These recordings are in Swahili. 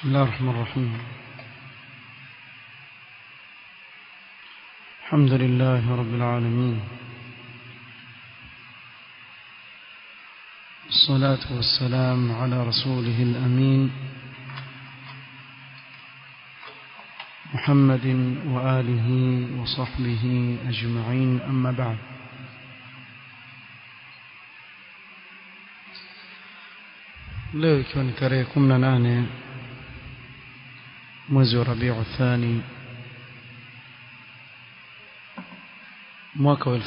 بسم الله الرحمن الرحيم الحمد لله رب العالمين الصلاة والسلام على رسوله الأمين محمد وآله وصحبه أجمعين أما بعد leo ikiwa ni tarehe 18 mwezi wa Rabiu Thani mwaka wa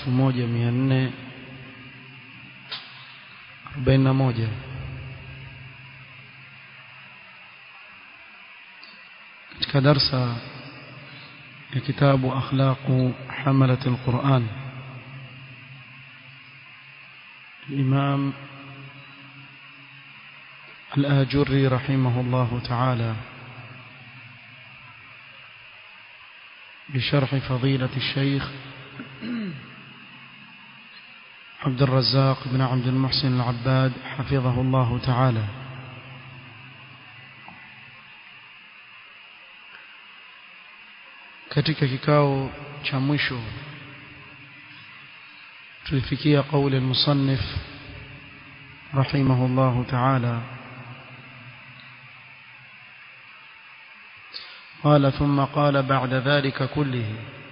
1441 katika darsa ya kitabu akhlaqu hamalat alquran الإمام الآجري رحمه الله تعالى بشرح فضيلة الشيخ عبد الرزاق بن عبد المحسن العباد حفظه الله تعالى katika kikao cha mwisho tulifikia kauli al-musannif rahimahullahu ta'ala قال ثم قال بعد ذلك كله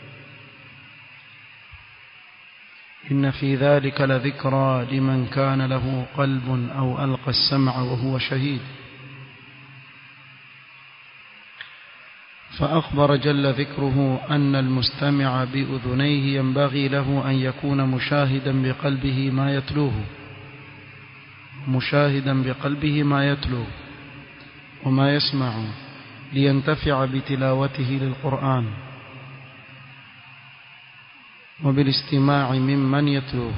إن في ذلك لذكرى لمن كان له قلب أو ألقى السمع وهو شهيد فأخبر جل ذكره أن المستمع بأذنيه ينبغي له أن يكون مشاهدا بقلبه ما يتلوه مشاهدا بقلبه ما يتلو وما يسمع لينتفع بتلاوته للقرآن وبالاستماع ممن يتلوه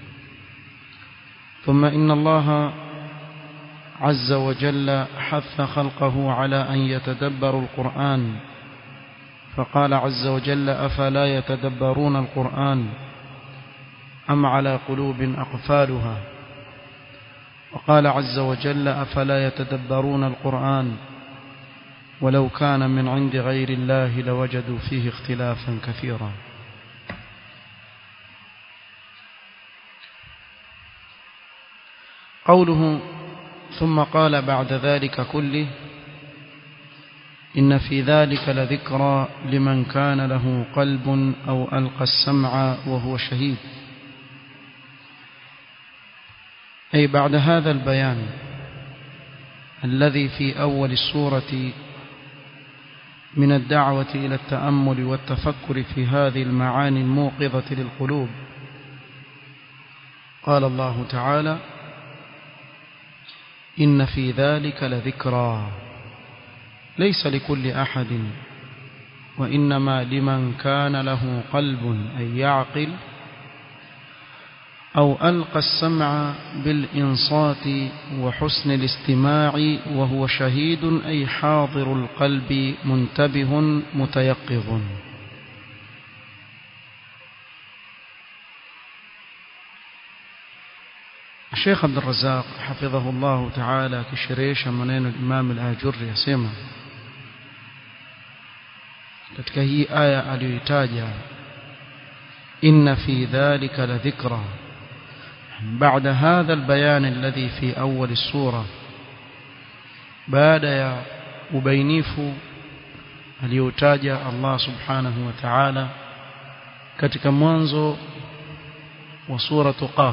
ثم إن الله عز وجل حث خلقه على أن يتدبروا القرآن فقال عز وجل أفلا يتدبرون القرآن أم على قلوب أقفالها وقال عز وجل أفلا يتدبرون القرآن ولو كان من عند غير الله لوجدوا فيه اختلافا كثيرا قوله ثم قال بعد ذلك كله إن في ذلك لذكرى لمن كان له قلب أو ألقى السمع وهو شهيد أي بعد هذا البيان الذي في أول السورة من الدعوة إلى التأمل والتفكر في هذه المعاني الموقظة للقلوب قال الله تعالى إن في ذلك لذكرى ليس لكل أحد وإنما لمن كان له قلب أي يعقل أو ألقى السمع بالإنصات وحسن الاستماع وهو شهيد أي حاضر القلب منتبه متيقظ الشيخ عبد الرزاق حفظه الله تعالى كشريش منين الإمام الآجري يسمى katika hii aya aliyoitaja inna fi dhalika la dhikra بعد هذا البيان الذي في أول السورة بعد يا ubainifu aliyotaja Allah subhanahu wa ta'ala katika mwanzo wa suratu qaf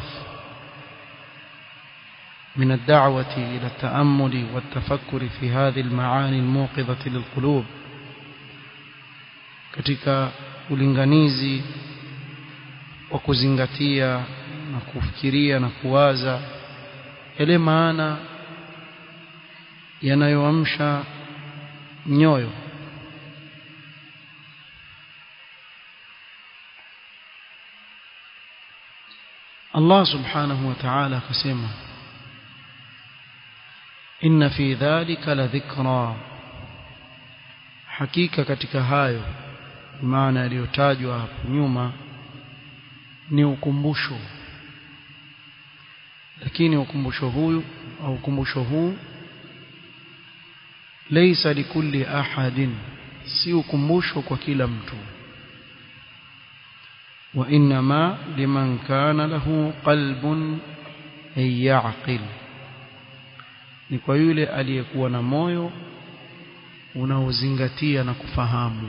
من الدعوة إلى التأمل والتفكر في هذه المعاني الموقظة للقلوب katika ulinganizi wa kuzingatia na kufikiria na kuwaza yale maana yanayoamsha nyoyo Allah subhanahu wa ta'ala akasema inna fi dhalika la dhikra hakika katika hayo maana yaliyotajwa hapo nyuma ni ukumbusho lakini ukumbusho huyu au ukumbusho huu laysa likulli ahadin si ukumbusho kwa kila mtu wa inma liman kana lahu qalbun ay yaqil ni kwa yule aliyekuwa na moyo unaozingatia na kufahamu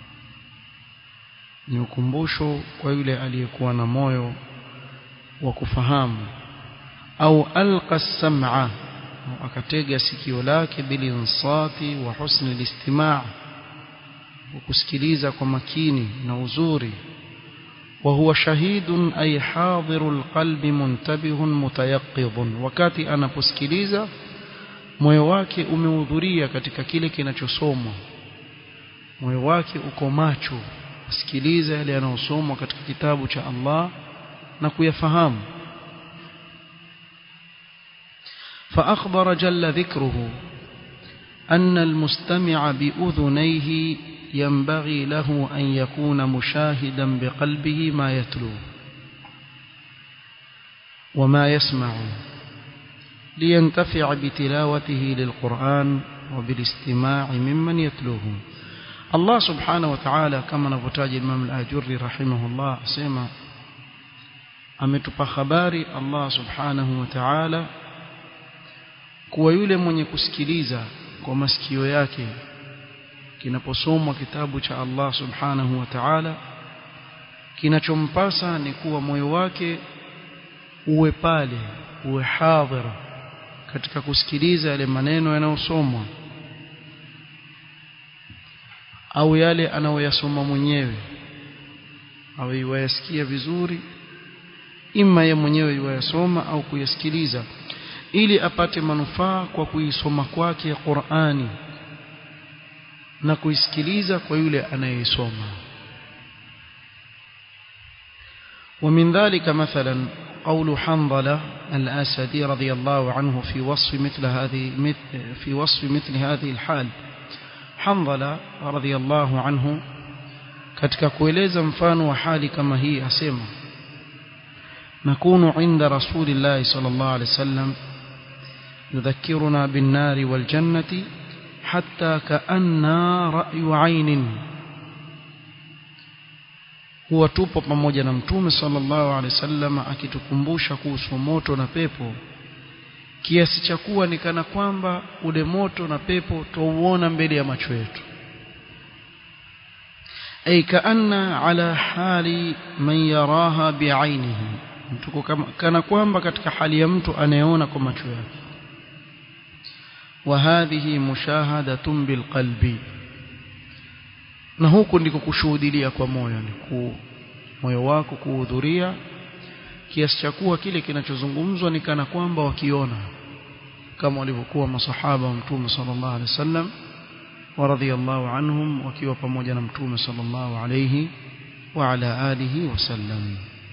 ni ukumbusho kwa yule aliyekuwa na moyo wa kufahamu au alqa sam'a akatega sikio lake bilinsati wa husni listimaa wa kusikiliza kwa makini na uzuri wa huwa shahidun ay hadirul qalbi muntabihun mutayaqqidun wakati anaposikiliza moyo wake umehudhuria katika kile kinachosomwa moyo wake uko macho kusikiliza yale yanayosomwa katika kitabu cha Allah na kuyafahamu فأخبر جل ذكره أن المستمع بأذنيه ينبغي له أن يكون مشاهدا بقلبه ما يتلو وما يسمع لينتفع بتلاوته للقرآن وبالاستماع ممن يتلوه الله سبحانه وتعالى كما نفتاج الإمام الآجري رحمه الله سيما ametupa habari Allah subhanahu wa ta'ala kuwa yule mwenye kusikiliza kwa masikio yake kinaposomwa kitabu cha Allah subhanahu wa ta'ala kinachompasa ni kuwa moyo wake uwe pale uwe hadhir katika kusikiliza yale maneno yanayosomwa au yale anayoyasoma mwenyewe au iwayasikia vizuri ima ye mwenyewe iwayasoma au kuyasikiliza ili apate manufaa kwa kuisoma kwake Qur'ani na kuisikiliza kwa yule anayeisoma ومن ذلك مثلا قول حنظلة الأسدي رضي الله عنه في وصف مثل هذه في وصف مثل هذه الحال حنظلة رضي الله عنه katika kueleza mfano wa hali kama hii asema nakunu inda rasulillahi sallallahu alaihi wasallam يذكرنا بالنار والجنة حتى كأننا رأي عين huwa tupo pamoja na mtume sallallahu alaihi wasallam akitukumbusha kuhusu moto na pepo kiasi cha kuwa ni kana kwamba ule moto na pepo tuuona mbele ya macho yetu ay kaanna ala hali man yaraha bi'ainihi tuko kana kwamba katika hali ya mtu anayeona kwa macho yake وهذه مشاهدة بالقلب na huku ndiko kushuhudilia kwa moyo ni ku moyo wako kuhudhuria kiasi cha kuwa kile kinachozungumzwa ni kana kwamba wakiona kama walivyokuwa masahaba wa mtume sallallahu alaihi wasallam wa radhiyallahu anhum wakiwa pamoja na mtume sallallahu alaihi wa ala alihi wasallam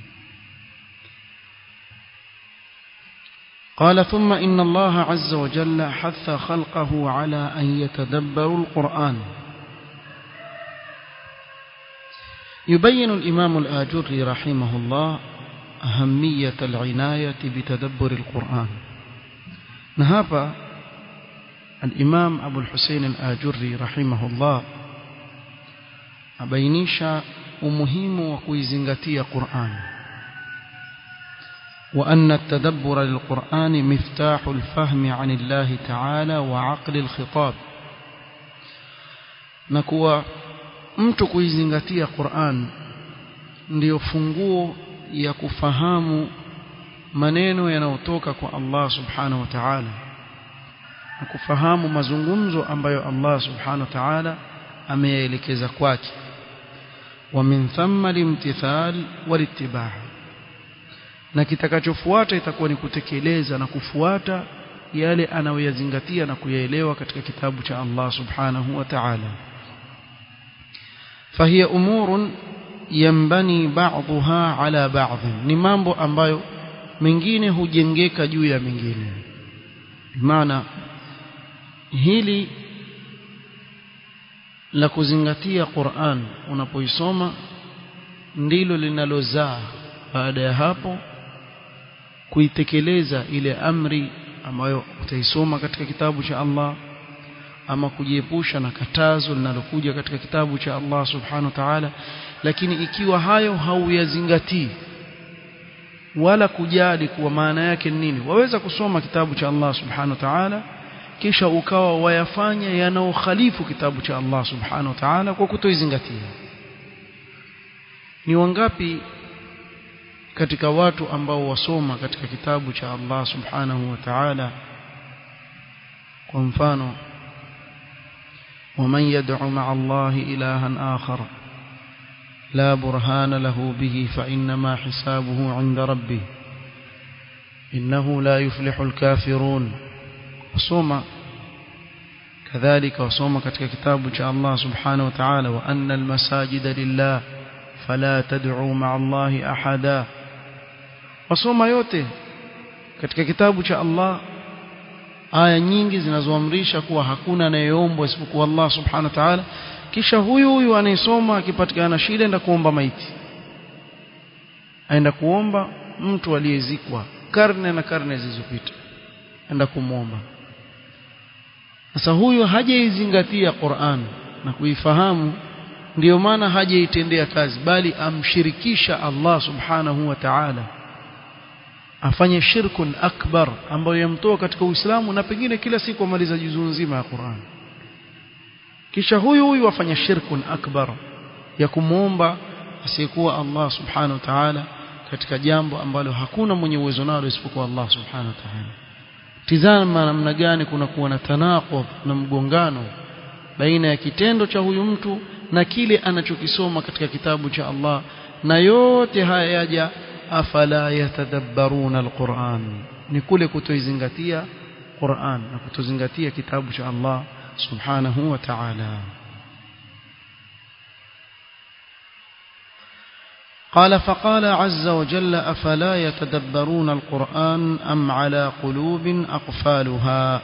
قال ثم إن الله عز وجل حث خلقه على أن يتدبروا القرآن يبين الإمام الآجري رحمه الله أهمية العناية بتدبر القرآن نهاب الإمام أبو الحسين الآجري رحمه الله أبينيش ومهم وكويزنغتي قرآن وأن التدبر للقرآن مفتاح الفهم عن الله تعالى وعقل الخطاب نكوى mtu kuizingatia Qur'an ndiyo funguo ya kufahamu maneno yanayotoka kwa Allah subhanahu wa ta'ala na kufahamu mazungumzo ambayo Allah subhanahu wa ta'ala ameyaelekeza kwake wa min thamma limtithal walittiba' na kitakachofuata itakuwa ni kutekeleza na kufuata yale anayoyazingatia na kuyaelewa katika kitabu cha Allah subhanahu wa ta'ala فهي أمور ينبني بعضها على بعض ni mambo ambayo mengine hujengeka juu ya mengine maana hili la kuzingatia Qur'an unapoisoma ndilo linalozaa baada ya hapo kuitekeleza ile amri ambayo utaisoma katika kitabu cha Allah ama kujiepusha na katazo linalokuja katika kitabu cha Allah subhanahu wa ta'ala lakini ikiwa hayo hauyazingatii wala kujali kuwa maana yake ni nini waweza kusoma kitabu cha Allah subhanahu wa ta'ala kisha ukawa wayafanya yanaokhalifu kitabu cha Allah subhanahu wa ta'ala kwa kutoizingatia ni wangapi katika watu ambao wasoma katika kitabu cha Allah subhanahu wa ta'ala kwa mfano ومن يدعو مع الله إلها آخر لا برهان له به فإنما حسابه عند ربه إنه لا يفلح الكافرون وصوم كذلك وصوم كتك كتاب شاء الله سبحانه وتعالى وأن المساجد لله فلا تدعوا مع الله أحدا وصوم yote katika kitabu cha Allah aya nyingi zinazoamrisha kuwa hakuna anayeombwa isipokuwa Allah subhanahu wa ta'ala kisha huyu huyu anayesoma akipatikana shida aenda kuomba maiti aenda kuomba mtu aliyezikwa karne na karne zilizopita aenda kumwomba sasa huyu hajaizingatia Qur'an na kuifahamu ndiyo maana hajaitendea kazi bali amshirikisha Allah subhanahu wa ta'ala afanye shirkun akbar ambayo yamtoa katika Uislamu na pengine kila siku amaliza juzuu nzima ya Qur'an kisha huyu huyu afanya shirkun akbar ya kumwomba asiyekuwa Allah subhanahu wa ta'ala katika jambo ambalo hakuna mwenye uwezo nalo isipokuwa Allah subhanahu wa ta'ala tizama namna gani kuna kuwa na tanaqub na mgongano baina ya kitendo cha huyu mtu na kile anachokisoma katika kitabu cha Allah na yote haya yaja afala yatadabbaruna alquran ni kule kutoizingatia Qur'an na kutozingatia kitabu cha Allah subhanahu wa ta'ala قال فقال عز وجل أفلا يتدبرون القرآن أم على قلوب أقفالها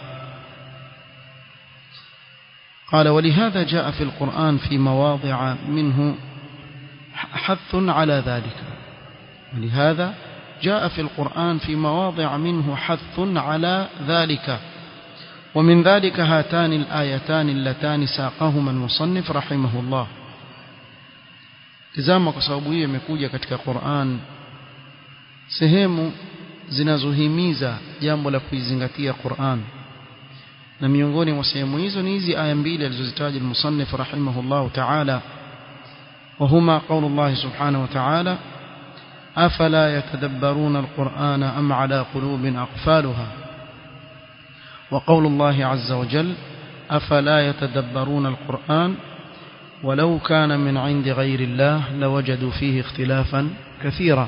قال ولهذا جاء في القرآن في مواضع منه حث على ذلك ولهذا جاء في القرآن في مواضع منه حث على ذلك ومن ذلك هاتان الآيتان اللتان ساقهما المصنف رحمه الله tizama kwa sababu hiyo imekuja katika Qur'an sehemu zinazohimiza jambo la kuizingatia Qur'an na miongoni mwa sehemu hizo ni hizi aya mbili alizozitaja al-musannif rahimahullah ta'ala وهما قول الله سبحانه وتعالى أفلا يتدبرون القرآن أم على قلوب أقفالها وقول الله عز وجل أفلا يتدبرون القرآن ولو كان من عند غير الله لوجدوا فيه اختلافا كثيرا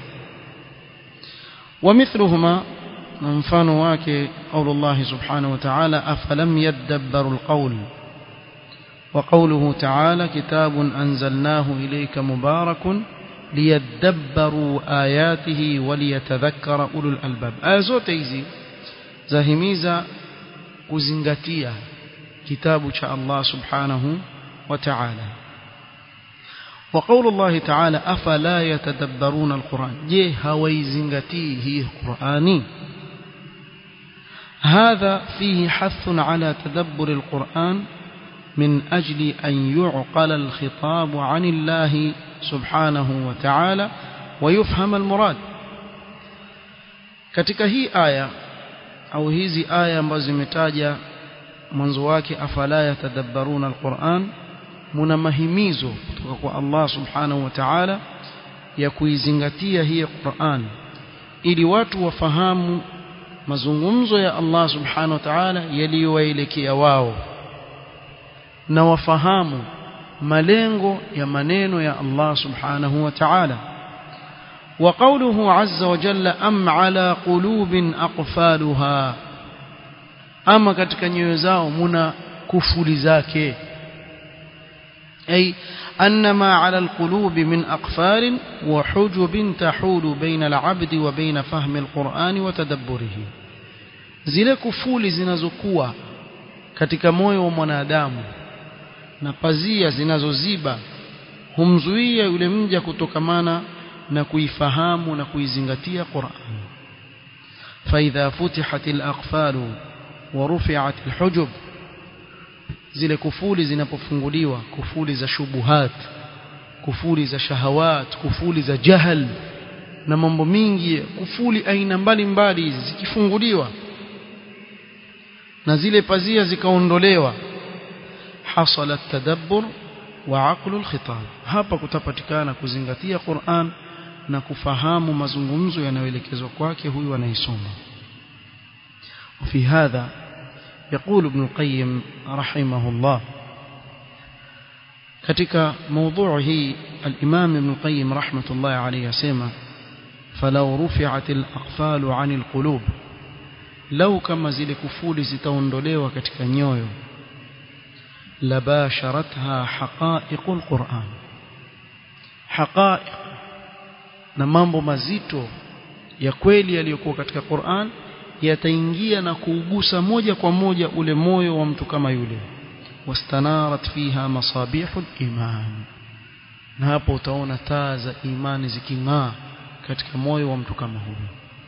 ومثلهما منفان واك قول الله سبحانه وتعالى أفلم يدبروا القول وقوله تعالى كتاب أنزلناه إليك مبارك ليدبروا آياته وليتذكر أولو الألباب آية zote hizi zahimiza kuzingatia kitabu cha Allah subhanahu wa ta'ala وقول الله تعالى أفلا يتدبرون القرآن je hawaizingatii hii Qur'ani هذا فيه حث على تدبر القرآن من أجل أن يعقل الخطاب عن الله سبحانه وتعالى ويفهم المراد katika hii aya au hizi aya ambazo zimetaja mwanzo wake afala yatadabbaruna alquran muna mahimizo kutoka kwa Allah subhanahu wa ta'ala ya kuizingatia hii Qur'an ili watu wafahamu mazungumzo ya Allah subhanahu wa ta'ala yaliyowaelekea wao na wafahamu malengo ya maneno ya Allah subhanahu wa ta'ala وقوله عز وجل أم على قلوب أقفالها أما katika nyoyo zao muna kufuli zake أي أن ما على القلوب من أقفال وحجب تحول بين العبد وبين فهم القرآن وتدبره zile kufuli zinazokuwa katika moyo wa mwanadamu na pazia zinazoziba humzuia yule mja kutokamana na kuifahamu na kuizingatia Qur'an فإذا فتحت الأقفال ورفعت الحجب zile kufuli zinapofunguliwa kufuli za shubuhat kufuli za shahawat kufuli za jahal na mambo mingi kufuli aina mbalimbali zikifunguliwa na zile pazia zikaondolewa hasala tadabbur wa aqlu alkhitab hapa kutapatikana kuzingatia Qur'an na kufahamu mazungumzo yanayoelekezwa kwake huyu anaisoma وفي هذا يقول ابن القيم رحمه الله katika موضوع hii الإمام ابن القيم رحمة الله عليه يسمى فلو رفعت الأقفال عن القلوب لو كما zile kufuli zitaondolewa katika nyoyo labasharatha haqa'iqul Qur'an haqa'iq na mambo mazito ya kweli yaliyokuwa katika Qur'an yataingia na kuugusa moja kwa moja ule moyo wa mtu kama yule wastanarat fiha masabihul iman na hapo utaona taa za imani ziking'aa katika moyo wa mtu kama huyo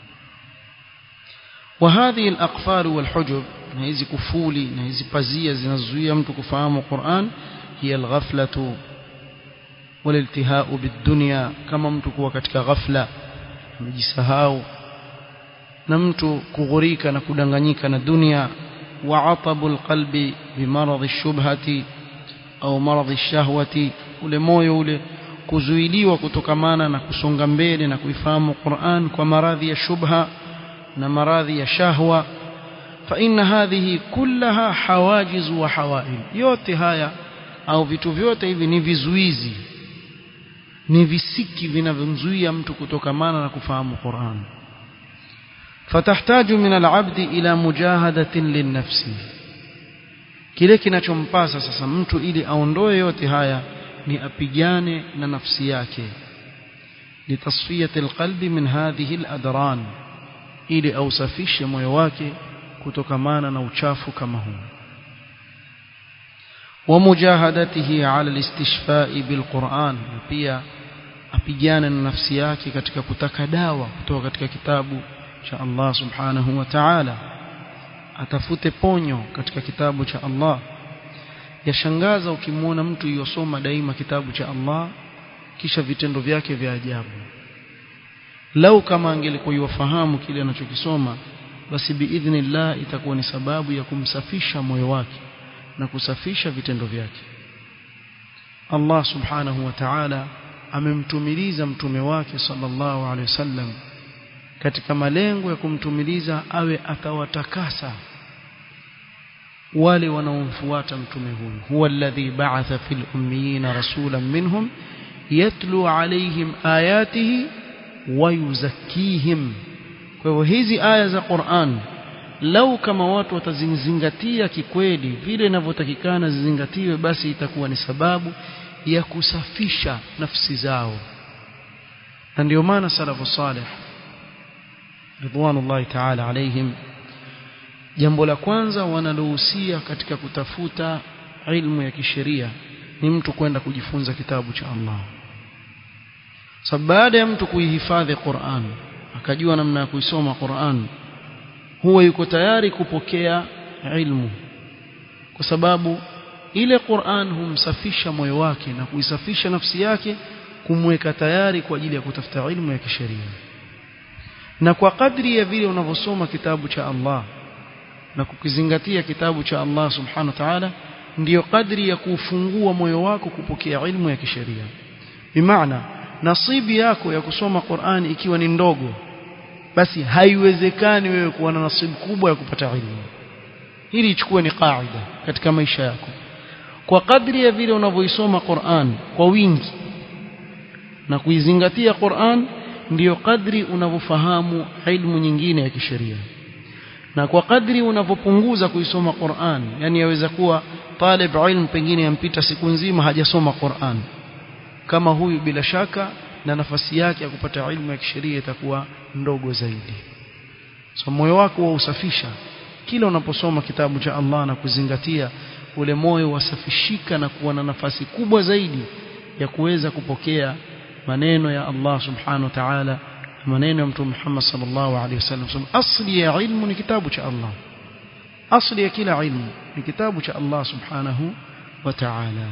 وهذه الأقفال والحجب na hizi kufuli na hizi pazia zinazuia mtu kufahamu Qur'an hiya alghaflatu waliltihau bidunya kama mtu kuwa katika ghafla amejisahau na mtu kughurika na kudanganyika na dunia wa atabu alqalbi bimaradhi shubhati au maradhi shahwati ule moyo ule kuzuiliwa kutokamana na kusonga mbele na kuifahamu Qur'an kwa maradhi ya shubha na maradhi ya shahwa فإن هذه كلها حواجز وحوائل yote haya au vitu vyote hivi ni vizuizi ni visiki vinavyomzuia mtu kutokamana na kufahamu Qur'an فتحتاج من العبد إلى مجاهدة للنفس kile kinachompasa sasa mtu ili aondoe yote haya ni apigane na nafsi yake litasfiyati alqalbi min hadhihi aladran ili ausafishe moyo wake kutokamana na uchafu kama huu ومجاهدته على الاستشفاء بالقرآن pia apigane na nafsi yake katika kutaka dawa kutoka katika kitabu cha Allah subhanahu wa ta'ala atafute ponyo katika kitabu cha Allah yashangaza ukimwona mtu yosoma daima kitabu cha Allah kisha vitendo vyake vya ajabu lau kama angelikuwa yafahamu kile anachokisoma basi biidhnillah itakuwa ni sababu ya kumsafisha moyo wake na kusafisha vitendo vyake Allah subhanahu wa ta'ala amemtumiliza mtume wake sallallahu alaihi wasallam katika malengo ya kumtumiliza awe atawatakasa wale wanaomfuata mtume huyu huwa alladhi ba'atha fil ummiyina rasulan minhum yatlu alaihim ayatihi wa yuzakkihim kwa hivyo hizi aya za Qur'an lau kama watu watazingatia kikweli vile inavyotakikana zizingatiwe basi itakuwa ni sababu ya kusafisha nafsi zao na ndio maana salafu salih ridwanullahi ta'ala alaihim jambo la kwanza wanalohusia katika kutafuta ilmu ya kisheria ni mtu kwenda kujifunza kitabu cha Allah sababu baada ya mtu kuihifadhi Qur'an akajua namna ya kuisoma Qur'an huwa yuko tayari kupokea ilmu kwa sababu ile Qur'an humsafisha moyo wake na kuisafisha nafsi yake kumweka tayari kwa ajili ya kutafuta ilmu ya kisheria na kwa kadri ya vile unavyosoma kitabu cha Allah na kukizingatia kitabu cha Allah subhanahu wa ta'ala ndiyo kadri ya kufungua moyo wako kupokea ilmu ya kisheria bimaana nasibi yako ya kusoma Qur'an ikiwa ni ndogo basi haiwezekani wewe kuwa na nasibu kubwa ya kupata ilmu hili ichukue ni kaida katika maisha yako kwa kadri ya vile unavyoisoma Qur'an kwa wingi na kuizingatia Qur'an ndiyo kadri unavyofahamu ilmu nyingine ya kisheria na kwa kadri unavyopunguza kuisoma Qur'an yani yaweza kuwa talib ilm pengine yampita siku nzima hajasoma Qur'an kama huyu bila shaka na nafasi yake ya kupata ilmu ya kisheria itakuwa ndogo zaidi so moyo wako wa usafisha kila unaposoma kitabu cha Allah na kuzingatia ule moyo wasafishika na kuwa na nafasi kubwa zaidi ya kuweza kupokea maneno ya Allah subhanahu wa ta'ala maneno ya mtume Muhammad sallallahu alaihi wasallam asli ya ilmu ni kitabu cha Allah asli ya kila ilmu ni kitabu cha Allah subhanahu wa ta'ala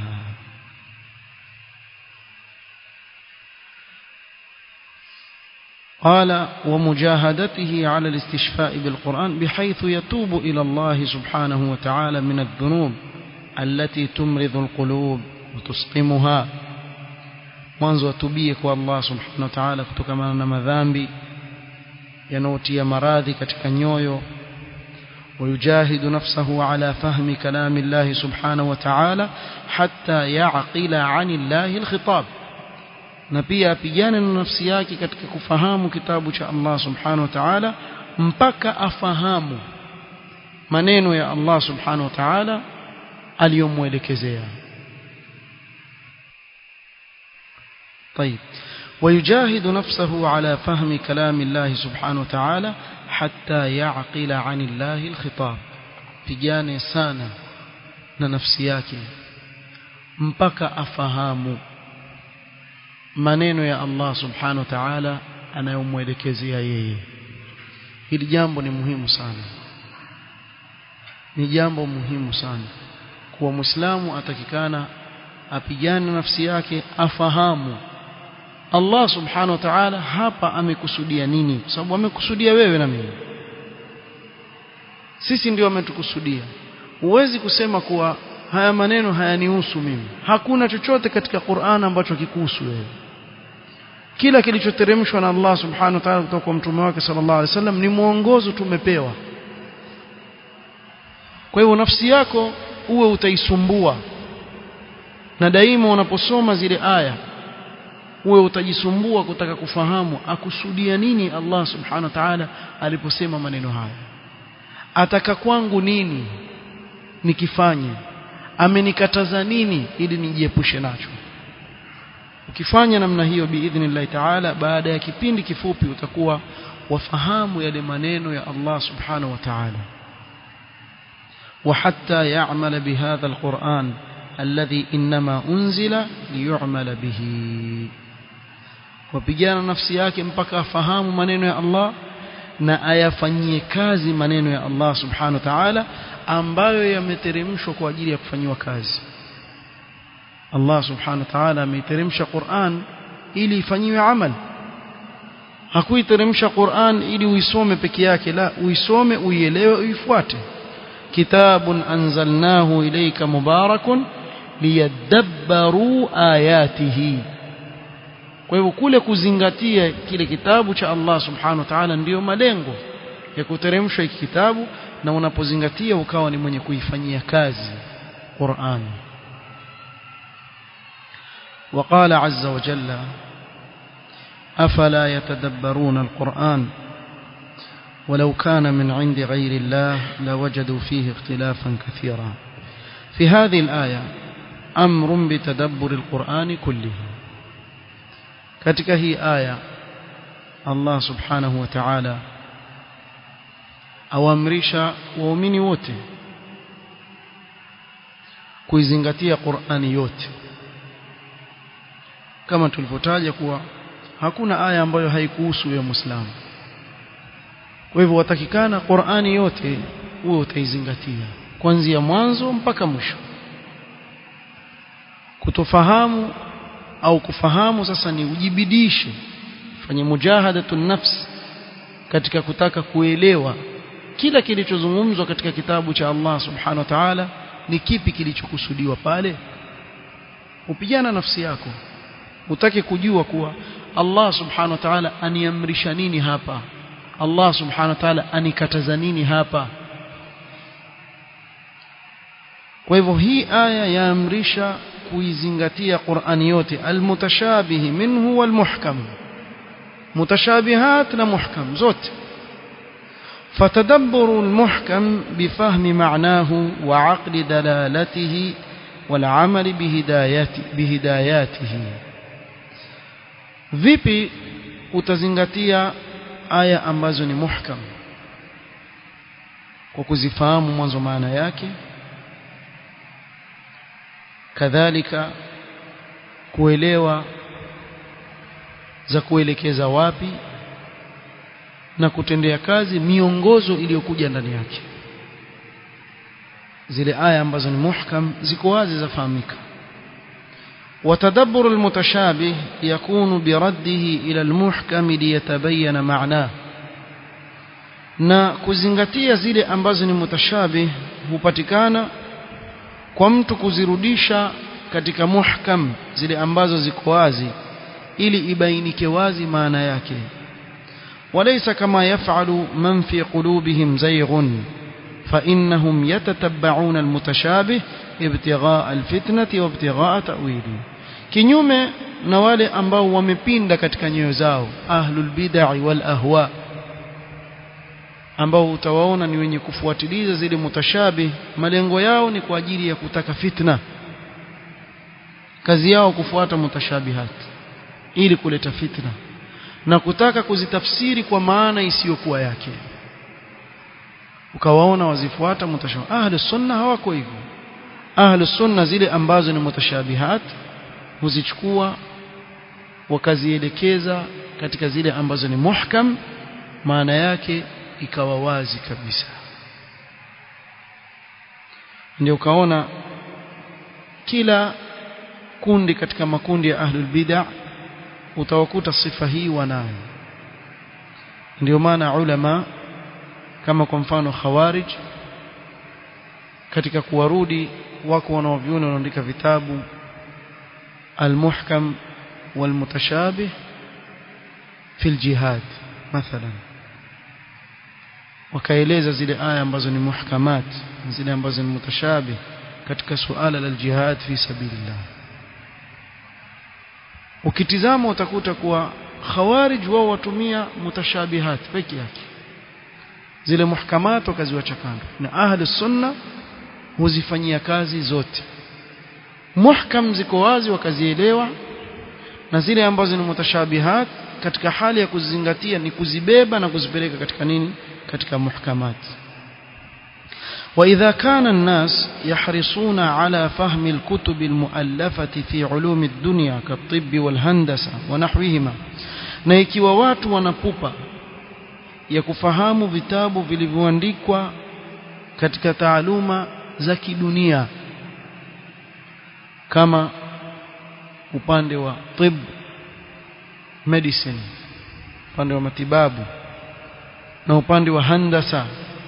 قال ومجاهدته على الاستشفاء بالقرآن بحيث يتوب إلى الله سبحانه وتعالى من الذنوب التي تمرض القلوب وتسقمها mwanzo atubie kwa Allah subhanahu wa ta'ala kutokana na madhambi yanayotia maradhi katika nyoyo ويجاهد نفسه على فهم كلام الله سبحانه وتعالى حتى يعقل عن الله الخطاب na pia apigane na nafsi yake katika kufahamu kitabu cha Allah subhanahu wa ta'ala mpaka afahamu maneno ya Allah subhanahu wa ta'ala aliyomwelekezea طيب ويجاهد نفسه على فهم كلام الله سبحانه وتعالى حتى يعقل عن الله الخطاب pigane sana na nafsi yake mpaka afahamu maneno ya Allah subhanahu wa ta'ala anayomwelekezea yeye hili jambo ni muhimu sana ni jambo muhimu sana kuwa muislamu atakikana apigane nafsi yake afahamu Allah subhanahu wa ta'ala hapa amekusudia nini kwa sababu amekusudia wewe na mimi sisi ndio ametukusudia huwezi kusema kuwa haya maneno hayanihusu mimi hakuna chochote katika Qur'an ambacho kikuhusu wewe kila kilichoteremshwa na Allah subhanahu wa ta'ala kutoka kwa mtume wake sallallahu alaihi wasallam ni mwongozo tumepewa kwa hivyo nafsi yako uwe utaisumbua na daima unaposoma zile aya uwe utajisumbua kutaka kufahamu akusudia nini Allah subhanahu wa ta'ala aliposema maneno haya ataka kwangu nini nikifanye amenikataza nini ili nijiepushe nacho ukifanya namna hiyo biidhnillah ta'ala baada ya kipindi kifupi utakuwa wafahamu yale maneno ya Allah subhanahu wa ta'ala وحتى يعمل بهذا القرآن الذي إنما أنزل ليعمل به وبيجانا نفسي yake mpaka afahamu maneno ya Allah na ayafanyie kazi maneno ya Allah subhanahu wa ta'ala ambayo yameteremshwa kwa ajili ya kufanyiwa kazi Allah subhanahu wa ta'ala ameiteremsha Qur'an ili ifanyiwe amal hakuiteremsha Qur'an ili uisome peke yake la uisome uielewe uifuate kitabun anzalnahu ilayka mubarakun liyadabbaru ayatihi kwa hivyo kule kuzingatia kile kitabu cha Allah subhanahu wa ta'ala ndiyo malengo ya kuteremshwa hiki kitabu na unapozingatia ukawa ni mwenye kuifanyia kazi Qur'an وقال عز وجل أفلا يتدبرون القرآن ولو كان من عند غير الله لوجدوا فيه اختلافا كثيرا في هذه الآية أمر بتدبر القرآن كله katika hii aya Allah subhanahu wa ta'ala awamrisha waumini wote kuizingatia Qur'ani yote kama tulivyotaja kuwa hakuna aya ambayo haikuhusu wewe Muislamu kwa hivyo watakikana Qur'ani yote uwe utaizingatia kuanzia mwanzo mpaka mwisho kutofahamu au kufahamu sasa ni ujibidishe fanye mujahadatu nafs katika kutaka kuelewa kila kilichozungumzwa katika kitabu cha Allah subhanahu wa ta'ala ni kipi kilichokusudiwa pale upigana nafsi yako utake kujua kuwa Allah subhanahu wa ta'ala aniamrisha nini hapa Allah subhanahu wa ta'ala anikataza nini hapa kwa hivyo hii aya yaamrisha kuizingatia Qur'ani yote almutashabihi minhu walmuhkam mutashabihat na muhkam zote فتدبر المحكم بفهم معناه وعقل دلالته والعمل بهدايات بهداياته vipi utazingatia aya ambazo ni muhkam kwa kuzifahamu mwanzo maana yake kadhalika kuelewa za kuelekeza wapi na kutendea kazi miongozo iliyokuja ndani yake zile aya ambazo ni muhkam ziko wazi zafahamika وتدبر المتشابه يكون برده إلى المحكم ليتبين معناه na kuzingatia zile ambazo ni mutashabih hupatikana kwa mtu kuzirudisha katika muhkam zile ambazo ziko wazi ili ibainike wazi maana yake walaysa kama yaf'alu man fi qulubihim zayghun فإنهم يتتبعون المتشابه ابتغاء الفتنة وابتغاء تأويله kinyume na wale ambao wamepinda katika nyoyo zao ahlul bid'ah wal ahwa ambao utawaona ni wenye kufuatiliza zile mutashabih malengo yao ni kwa ajili ya kutaka fitna kazi yao kufuata mutashabihat ili kuleta fitna na kutaka kuzitafsiri kwa maana isiyokuwa yake ukawaona wazifuata mutashabih ahli sunna hawako hivyo ahli sunna zile ambazo ni mutashabihat huzichukua wakazielekeza katika zile ambazo ni muhkam maana yake ikawa wazi kabisa ndio ukaona kila kundi katika makundi ya ahlul bid'ah utawakuta sifa hii wanayo ndio maana ulama kama kwa mfano khawarij katika kuwarudi wako wanaoviona wanaandika vitabu المحكم والمتشابه في الجهاد مثلا wakaeleza zile aya ambazo ni muhkamat zile ambazo ni mutashabih katika suala la jihad fi sabilillah ukitizama utakuta kuwa khawarij wao watumia mutashabihat peke yake zile muhkamat wakaziwacha kando na ahli sunna huzifanyia kazi zote muhkam ziko wazi wakazielewa na zile ambazo ni mutashabihat katika hali ya kuzingatia ni kuzibeba na kuzipeleka katika nini katika muhkamat وإذا كان الناس يحرصون على فهم الكتب المؤلفة في علوم الدنيا كالطب والهندسة ونحوهما na ikiwa watu wanapupa ya kufahamu vitabu vilivyoandikwa katika taaluma za kidunia kama upande wa tib medicine upande wa matibabu na upande wa handasa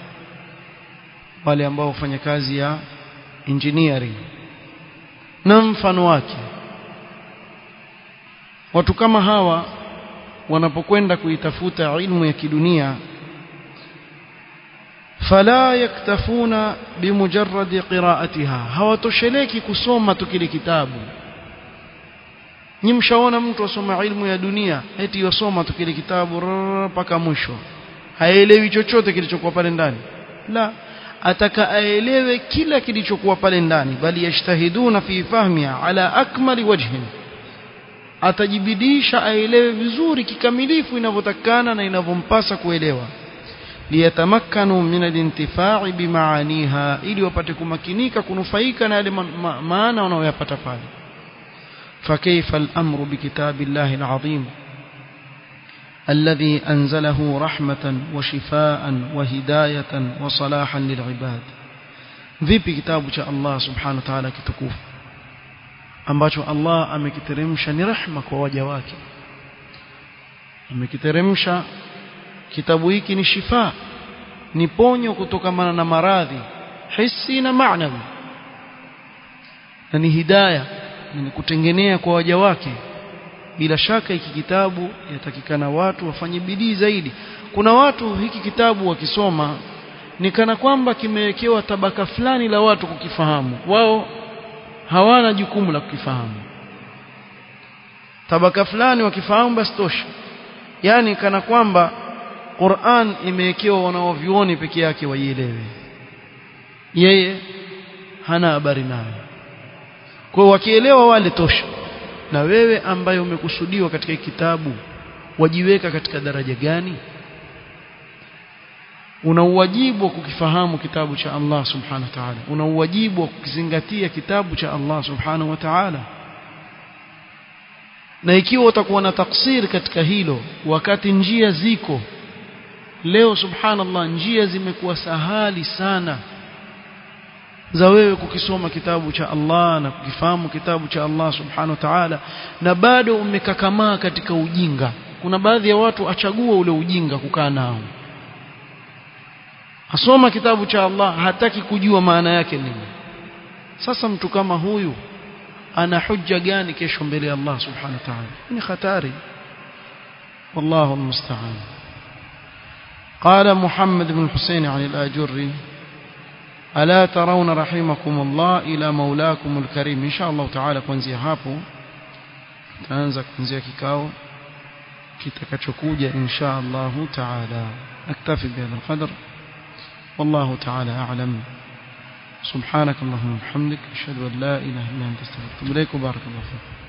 wale ambao hufanya kazi ya engineering na mfano wake watu kama hawa wanapokwenda kuitafuta ilmu ya kidunia fala yaktafuna bimujarrad qira'atiha hawatosheleki kusoma tu kile kitabu nyi mshaona mtu asoma ilmu ya dunia eti yosoma tu kile kitabu mpaka mwisho haelewi chochote kilichokuwa pale ndani la ataka aelewe kila kilichokuwa pale ndani bali yashtahiduna fi fahmiha ala akmali wajhin atajibidisha aelewe vizuri kikamilifu inavyotakana na inavyompasa kuelewa liyatamakkanu min alintifa'i bimaaniha ili wapate kumakinika kunufaika na yale ma ma maana wanayoyapata pale فكيف الأمر بكتاب الله العظيم الذي أنزله رحمة وشفاء وهداية وصلاحا للعباد vipi kitabu cha Allah subhanahu wa ta'ala kitukufu ambacho Allah amekiteremsha ni rehma kwa waja wake amekiteremsha kitabu hiki ni shifa ni ponyo kutokamana na maradhi hisi na maanawi na ni hidayah ni kutengenea kwa waja wake bila shaka hiki kitabu yatakikana watu wafanye bidii zaidi kuna watu hiki kitabu wakisoma ni kana kwamba kimewekewa tabaka fulani la watu kukifahamu wao hawana jukumu la kukifahamu tabaka fulani wakifahamu basi tosha yani kana kwamba Qur'an imewekewa wanaovioni peke yake waielewe yeye hana habari nayo kwa wakielewa wale tosha na wewe ambaye umekusudiwa katika kitabu wajiweka katika daraja gani una uwajibu wa kukifahamu kitabu cha Allah subhanahu wa ta'ala una uwajibu wa kukizingatia kitabu cha Allah subhanahu wa ta'ala na ikiwa utakuwa na taksir katika hilo wakati njia ziko leo subhanallah njia zimekuwa sahali sana za wewe kukisoma kitabu cha Allah na kukifahamu kitabu cha Allah subhanahu wa ta'ala na bado umekakamaa katika ujinga kuna baadhi ya watu achagua ule ujinga kukaa nao asoma kitabu cha Allah hataki kujua maana yake nini sasa mtu kama huyu ana hujja gani kesho mbele ya Allah subhanahu wa ta'ala ni hatari والله المستعان قال محمد بن الحسين عن الآجري ألا ترون رحمكم الله إلى مولاكم الكريم إن شاء الله تعالى kuanzia hapo taanza kuanzia kikao kitakachokuja insha Allah taala naktafi bihadha alqadr والله تعالى أعلم سبحانك اللهم وبحمدك أشهد أن لا إله إلا أنت استغفرك إليك وبارك الله فيك